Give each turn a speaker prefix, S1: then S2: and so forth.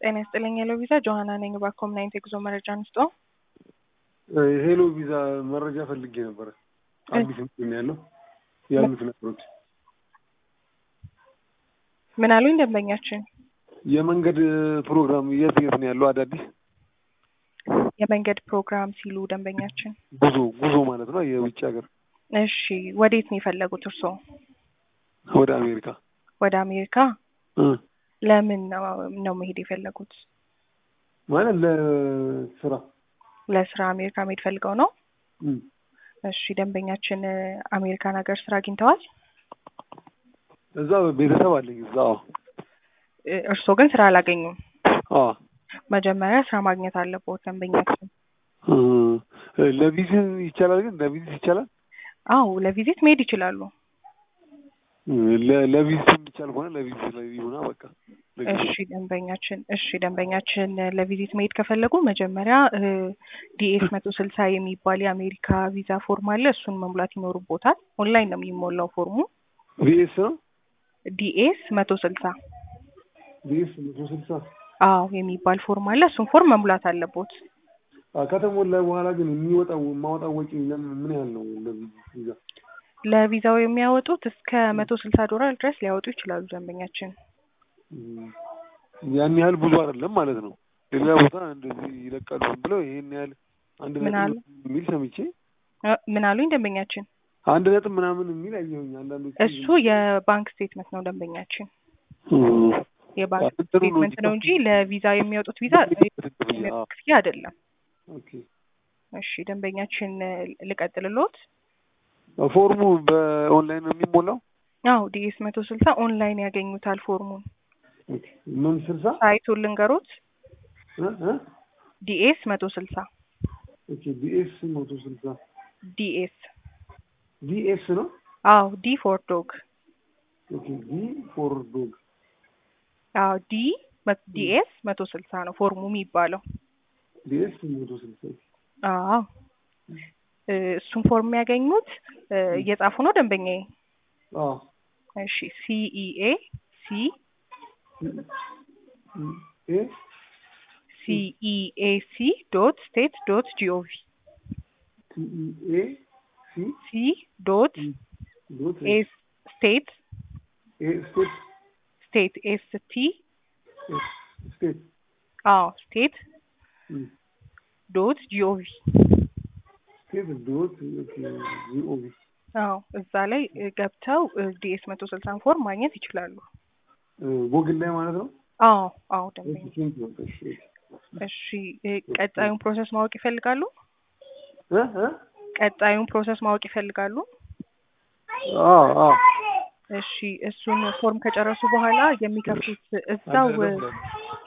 S1: ጤና ይስጥልኝ ሄሎ ቪዛ ጆሀና ነኝ። ባኮም ናይንት የጉዞ መረጃ አንስጦ
S2: ሄሎ ቪዛ መረጃ ፈልጌ ነበረ። አዲስ ምንድን ነው ያለው ያሉት ነገሮች
S1: ምን አሉኝ ደንበኛችን?
S2: የመንገድ ፕሮግራም የት የት ነው ያለው አዳዲስ
S1: የመንገድ ፕሮግራም ሲሉ ደንበኛችን
S2: ጉዞ ጉዞ ማለት ነው የውጭ ሀገር
S1: እሺ፣ ወዴት ነው የፈለጉት እርስዎ?
S2: ወደ አሜሪካ
S1: ወደ አሜሪካ
S2: እ
S1: ለምን ነው ነው መሄድ የፈለጉት?
S2: ማለት ለስራ
S1: ለስራ አሜሪካ መሄድ ፈልገው ነው?
S2: እ
S1: እሺ፣ ደንበኛችን አሜሪካን ሀገር ስራ አግኝተዋል?
S2: እዛ ቤተሰብ አለኝ እዛ አዎ
S1: እ እርስዎ ግን ስራ አላገኙም።
S2: አዎ
S1: መጀመሪያ ስራ ማግኘት አለብዎት ደንበኛችን።
S2: እ ለቪዚት ይቻላል ግን ለቪዚት ይቻላል
S1: አዎ ለቪዚት መሄድ ይችላሉ።
S2: ለ- ለቪዚት የሚቻል ከሆነ ለቪዚት ላይ ይሁና በቃ ለጊዜው።
S1: እሺ ደንበኛችን እሺ ደንበኛችን ለቪዚት መሄድ ከፈለጉ መጀመሪያ ዲኤስ መቶ ስልሳ የሚባል የአሜሪካ ቪዛ ፎርም አለ። እሱን መሙላት ይኖርቦታል። ኦንላይን ነው የሚሞላው ፎርሙ።
S2: ቪኤስ ነው
S1: ዲኤስ መቶ ስልሳ
S2: ቪኤስ መቶ ስልሳ
S1: አዎ የሚባል ፎርም አለ። እሱን ፎርም መሙላት አለቦት።
S2: ከተሞላ በኋላ ግን የሚወጣው የማወጣው ወጪ ለምን ምን ያህል ነው ለቪዚት ቪዛ?
S1: ለቪዛው የሚያወጡት እስከ መቶ ስልሳ ዶላር ድረስ ሊያወጡ ይችላሉ ደንበኛችን።
S2: እም፣ ያን ያህል ብዙ አይደለም ማለት ነው። ሌላ ቦታ እንደዚህ ይለቃሉ ዝም ብለው ይሄን ያህል አንድ
S1: ምን አሉ?
S2: ነጥብ የሚል ሰምቼ
S1: እ ምን አሉኝ ደንበኛችን?
S2: አንድ ነጥብ ምናምን የሚል አየሁኝ። አንዳንዶቹ
S1: እሱ የባንክ ስቴትመንት ነው ደንበኛችን።
S2: እም፣
S1: የባንክ
S2: እንትኑ ነው
S1: ስቴትመንት ነው እንጂ ለቪዛ የሚያወጡት ቪዛ የሚያወጡት ክፍያ አይደለም።
S2: ኦኬ።
S1: እሺ ደንበኛችን ልቀጥልሎት?
S2: ፎርሙ በኦንላይን ነው የሚሞላው?
S1: አዎ ዲኤስ መቶ ስልሳ ኦንላይን ያገኙታል ፎርሙን።
S2: ኦኬ። ምን ስልሳ
S1: ሳይቱን ልንገሮት?
S2: እ እ
S1: ዲኤስ መቶ ስልሳ
S2: ኦኬ። ዲኤስ መቶ ስልሳ
S1: ዲኤስ
S2: ዲኤስ ነው።
S1: አዎ ዲ ፎር ዶግ
S2: ኦኬ። ዲ ፎር ዶግ
S1: አዎ ዲ ዲኤስ መቶ ስልሳ ነው ፎርሙ የሚባለው።
S2: ዲኤስ መቶ ስልሳ
S1: አዎ እ እሱን ፎርም ያገኙት እ እየጻፉ ነው ደንበኛዬ?
S2: አዎ
S1: እሺ ሲኢኤ ሲ
S2: ኤ
S1: ሲኢኤሲ ዶት ስቴት ዶት ጂኦቪ
S2: ቲኢኤ ሲ
S1: ሲ ዶት
S2: ዶት
S1: ኤስ ስቴት
S2: ኤ ስቴት
S1: ስቴት ኤስ ቲ
S2: ኤስ ስቴት
S1: አዎ ስቴት
S2: እም፣
S1: ዶት ጂኦቪ
S2: ስቴት ዶት ኦኬ ጂኦቪ
S1: አዎ እዛ ላይ እ ገብተው ዲኤስ መቶ ስልሳን ፎርም ማግኘት ይችላሉ።
S2: ጎግል ላይ ማለት ነው።
S1: አዎ አዎ ደንበኛ
S2: እሺ፣ ቴንክ ዩ። እሺ
S1: እሺ እ ቀጣዩን ፕሮሰስ ማወቅ ይፈልጋሉ?
S2: እ እ
S1: ቀጣዩን ፕሮሰስ ማወቅ ይፈልጋሉ?
S2: አዎ አዎ
S1: እሺ እሱን ፎርም ከጨረሱ በኋላ የሚከፍሉት እዛው